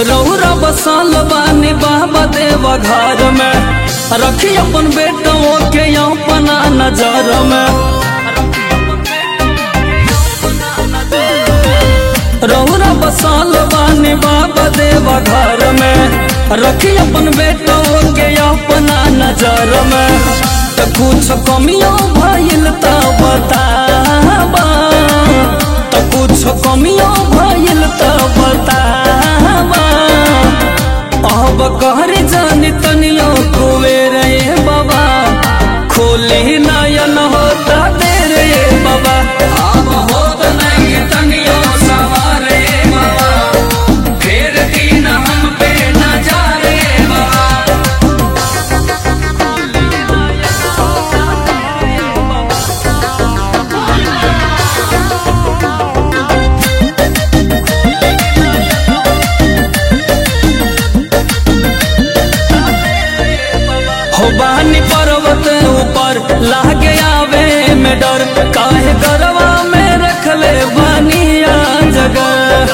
रौरा बसल बानी बाबा देवा घर में रखी अपन बेटों के अपना नजर में रौरा बसल बानी बाबा देवा घर में रखी अपन बेटों के अपना नजर में त कुछ कमियों भइल त बताबा त कुछ कमियों भइल त बताबा अब कहर जानी तनियो कुबेर ए बाबा खोली नयन होता देर ए बाबा अब होत नहीं तनियो सवार ए बाबा फेर दिन हम पे नजार ए बाबा हो बानी पर्वत ऊपर लागे आवे में डर काहे गरवा में रखले बानिया जगह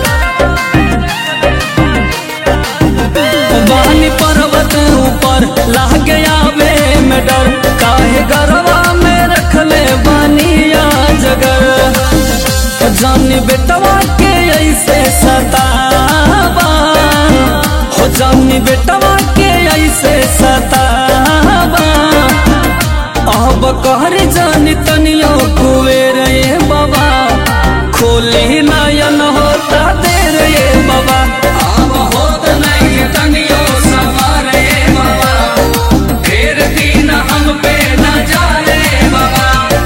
बानी पर्वत ऊपर लागे आवे में डर काहे गरवा में रखले बानिया जगह जानी बेटवा के ऐसे सतावा हो जानी बेटवा के ऐसे सतावा अब कहर जानी तनियो कुएर ए बाबा खोली नयन होता देर ए बाबा अब होत नहीं तनियो सवार ए बाबा फेर दिन हम पे न जाए बाबा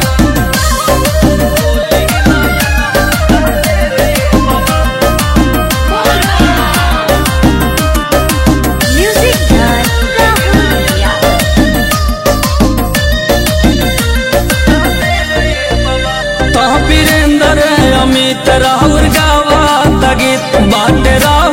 Music by Rahul India. तो वीरेंद्र अमित राहुल गावा गीत बाटे राहुल